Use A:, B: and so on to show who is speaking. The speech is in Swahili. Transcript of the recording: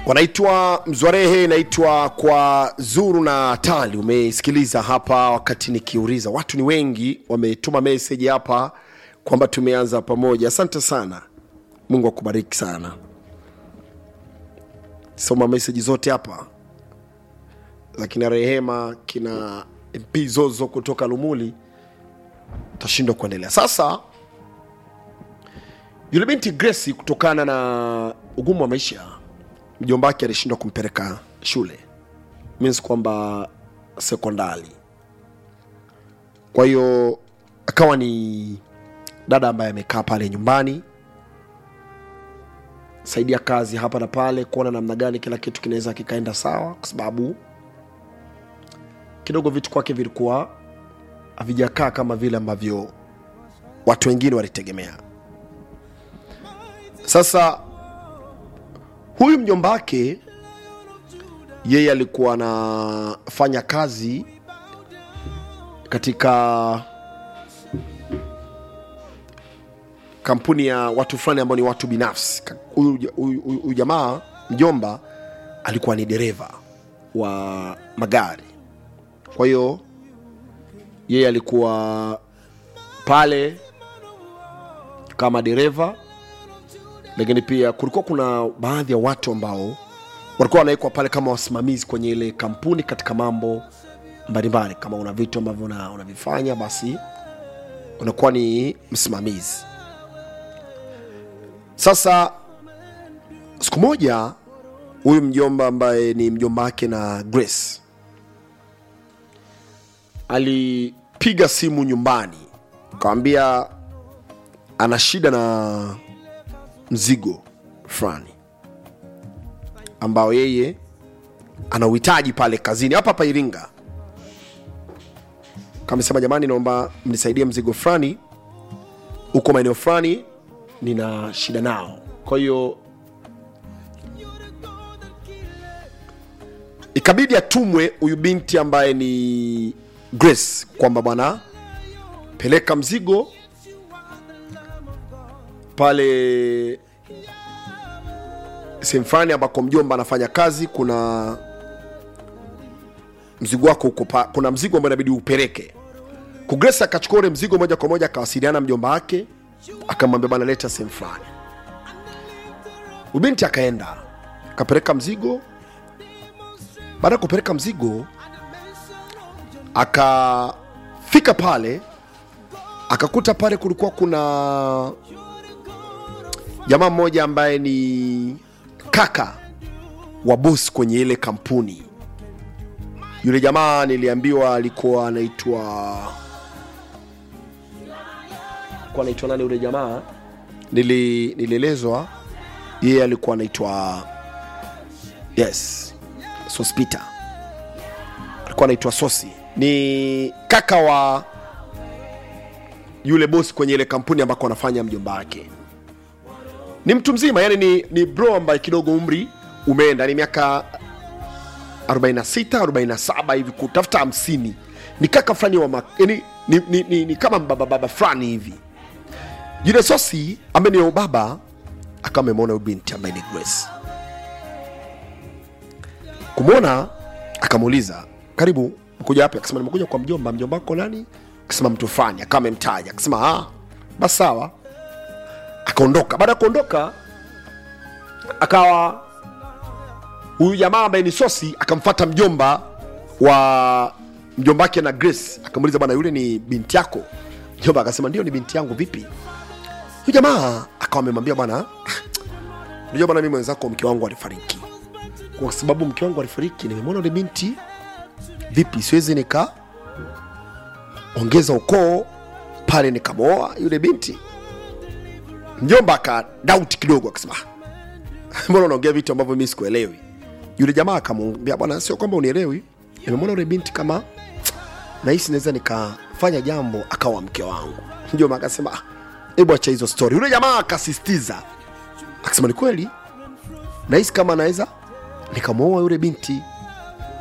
A: wanaitwa Mzwarehe, inaitwa kwa Zuru na Tali. Umesikiliza hapa wakati nikiuliza, watu ni wengi wametuma meseji hapa kwamba tumeanza pamoja. Asante sana, Mungu akubariki sana. Soma meseji zote hapa za kina Rehema, kina MP Zozo kutoka Lumuli, utashindwa kuendelea sasa. Yule binti Grace, kutokana na ugumu wa maisha, mjomba wake alishindwa kumpeleka shule, means kwamba sekondari. Kwa hiyo akawa ni dada ambaye amekaa pale nyumbani, saidia kazi hapa na pale, kuona namna gani kila kitu kinaweza kikaenda sawa, kwa sababu kidogo vitu kwake vilikuwa havijakaa kama vile ambavyo watu wengine walitegemea. Sasa huyu mjomba wake yeye alikuwa anafanya kazi katika kampuni ya watu fulani ambao ni watu binafsi. Ka- Huyu huyu- huyu- huyu jamaa mjomba alikuwa ni dereva wa magari, kwa hiyo yeye alikuwa pale kama dereva lakini pia kulikuwa kuna baadhi ya watu ambao walikuwa wanawekwa pale kama wasimamizi kwenye ile kampuni katika mambo mbalimbali. Kama una vitu ambavyo una- unavifanya, basi unakuwa ni msimamizi. Sasa siku moja, huyu mjomba ambaye ni mjomba wake na Grace alipiga simu nyumbani, akawambia ana shida na mzigo fulani ambao yeye ana uhitaji pale kazini hapa hapa Iringa. Kamesema jamani, naomba mnisaidie mzigo fulani huko maeneo fulani, nina shida nao. Kwa hiyo ikabidi atumwe huyu binti ambaye ni Grace kwamba bwana, peleka mzigo pale sehemu fulani ambako mjomba anafanya kazi, kuna mzigo wako huko, pa- kuna mzigo ambao inabidi upeleke. Kugresa akachukua ule mzigo moja kwa moja, akawasiliana na mjomba wake, akamwambia bwana, leta sehemu fulani. Ubinti akaenda akapeleka mzigo. Baada ya kupeleka mzigo, akafika pale, akakuta pale kulikuwa kuna jamaa mmoja ambaye ni kaka wa bosi kwenye ile kampuni. Yule jamaa niliambiwa alikuwa anaitwa alikuwa anaitwa nani yule jamaa? Nili, nilielezwa yeye alikuwa anaitwa yes, Sospita alikuwa anaitwa Sosi, ni kaka wa yule bosi kwenye ile kampuni ambako anafanya mjomba wake ni mtu mzima yani ni, ni bro ambaye kidogo umri umeenda ni miaka 46 47 hivi kutafuta 50 ni kaka fulani wa mak- yani ni, ni, ni, ni kama baba baba fulani hivi yule sosi ambaye ni ubaba akawa amemwona huyu binti ambaye ni Grace kumwona akamuuliza karibu mkuja wapi akasema nimekuja kwa mjomba mjomba wako nani akasema mtu fulani akawa amemtaja akasema ah basi sawa akaondoka. Baada ya kuondoka, akawa huyu jamaa ambaye ni Sosi akamfata mjomba wa mjomba wake na Grace, akamuuliza bwana, yule ni binti yako? Mjomba akasema ndio, ni binti yangu. Vipi? Huyu jamaa akawa amemwambia bwana, unajua bwana, mimi mwenzako mke wangu alifariki. Kwa sababu mke wangu alifariki, nimemwona yule binti, vipi, siwezi nika ongeza ukoo pale nikamwoa yule binti mjomba aka doubt kidogo akasema "Ah, mbona unaongea vitu ambavyo mimi sikuelewi yule jamaa akamwambia bwana sio kwamba unielewi nimemwona yule binti kama nahisi naweza nikafanya jambo akawa mke wangu mjomba akasema "Ah, hebu acha hizo story yule jamaa akasisitiza akasema ni kweli nahisi kama naweza nikamwoa yule binti